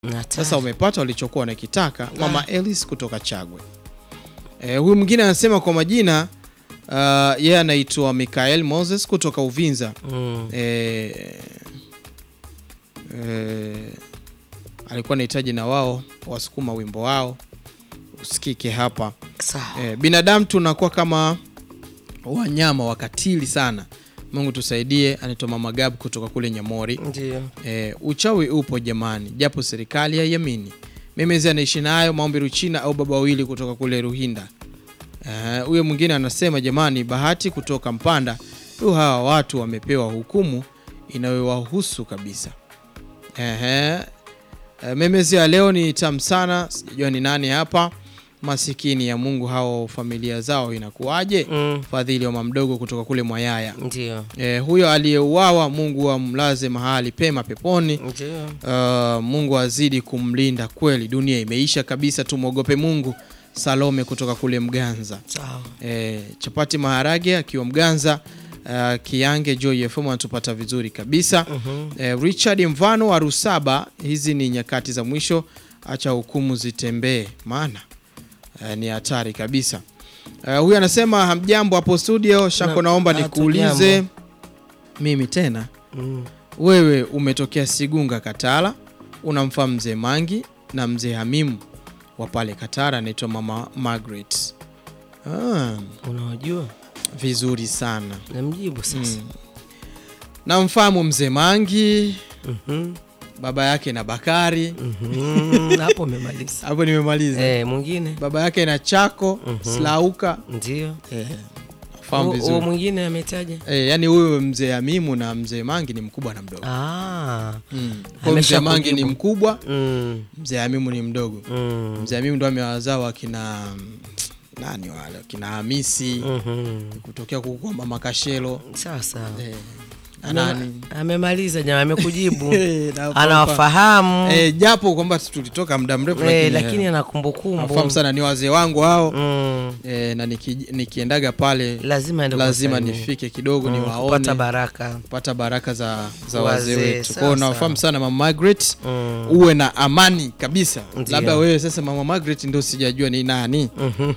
Sasa umepata walichokuwa wanakitaka. Mama Elis kutoka Chagwe. E, huyu mwingine anasema kwa majina uh, yeye anaitwa Mikael Moses kutoka Uvinza. Mm. E, e, alikuwa anahitaji na wao wasukuma wimbo wao usikike hapa. Sawa. E, binadamu tunakuwa kama wanyama wakatili sana. Mungu tusaidie. Anaitwa Mama Gab kutoka kule Nyamori. Ndio. E, uchawi upo jamani, japo serikali haiamini. Memezi anaishi nayo maombi Ruchina au baba wawili kutoka kule Ruhinda. Eh, Huyo mwingine anasema jamani, Bahati kutoka Mpanda, tu hawa watu wamepewa hukumu inayowahusu kabisa. Ehe. E, memezi ya leo ni tamu sana, sijajua ni nani hapa. Masikini ya Mungu, hao familia zao inakuwaje? Mm. Fadhili wa mamdogo kutoka kule Mwayaya. Ndio. E, huyo aliyeuawa Mungu amlaze mahali pema peponi. Ndio. Uh, Mungu azidi kumlinda kweli. Dunia imeisha kabisa, tumwogope Mungu. Salome kutoka kule Mganza. Sawa. E, chapati maharage akiwa Mganza. Uh, Kiange Joy FM anatupata vizuri kabisa. Mhm. E, Richard Mvano wa Rusaba, hizi ni nyakati za mwisho, acha hukumu zitembee, maana e, ni hatari kabisa. E, huyu anasema hamjambo hapo studio. Shako, Na- naomba hatujambo. nikuulize mimi tena Mm. wewe umetokea Sigunga Katara, unamfahamu mzee Mangi na mzee Hamimu wa pale Katara, anaitwa mama Margaret. Ah, Unawajua? vizuri sana Namjibu sasa. mm. Namfahamu mzee Mangi, Mhm. baba yake na Bakari. Mhm. Hapo umemaliza. Hapo nimemaliza. Eh, mwingine? Baba yake na Chako Slauka. Ndio. Eh, nafahamu Huo- Huo vizuri mwingine ametaja? eh, yani huyu mzee Hamimu na mzee Mangi ni mkubwa na mdogo Ah. mm. Kwa mzee Amesha Mangi ni kujibu. mkubwa, Mm. mzee Hamimu ni mdogo. Mm. Mzee Hamimu ndo amewazaa wakina nani wale wakina Hamisi Mhm. kutokea huko kwa mama Kashelo Sawa sawa. eh, na nani Amemaliza jamaa, amekujibu. Eh, na- Anawafahamu. eh, japo kwamba tulitoka muda mrefu Eh, lakini, lakini eh, ana nafahamu kumbukumbu. sana ni wazee wangu hao Mm. eh, na niki, nikiendaga pale Lazima ende lazima kuwasalimia. nifike kidogo Mm, niwaone kupata baraka. kupata baraka za, za Wazee, wazee wetu. Kwa sawa, hiyo nawafahamu sana mama Margaret, Mm. uwe na amani kabisa. Ndio. Labda wewe sasa mama Margaret ndio sijajua ni nani Mhm.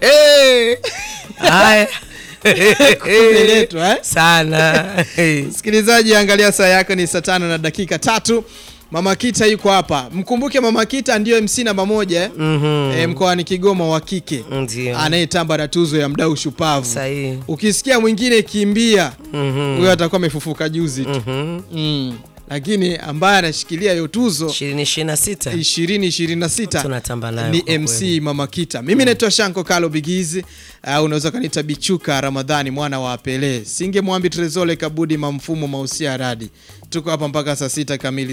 Haya. Umeletwa, eh? Sana. Msikilizaji, angalia saa yako ni saa tano na dakika tatu. Mama Kita yuko hapa. Mkumbuke Mama Kita ndiyo MC namba moja eh? Mhm. Eh, mkoani Kigoma wa kike Ndio. anayetamba na tuzo ya mdau shupavu. Sahihi. Ukisikia mwingine kimbia, Mhm. huyo atakuwa amefufuka juzi tu Mhm. mm. Lakini ambaye anashikilia hiyo tuzo 2026 2026 tunatamba nayo ni kwa MC kweli. Mama Kita. Mimi naitwa Shanko Kalo Bigizi. Uh, unaweza kanita Bichuka Ramadhani mwana wa Pele. Singe Mwambi Trezole Kabudi Mamfumo Mausia Radi. Tuko hapa mpaka saa sita kamili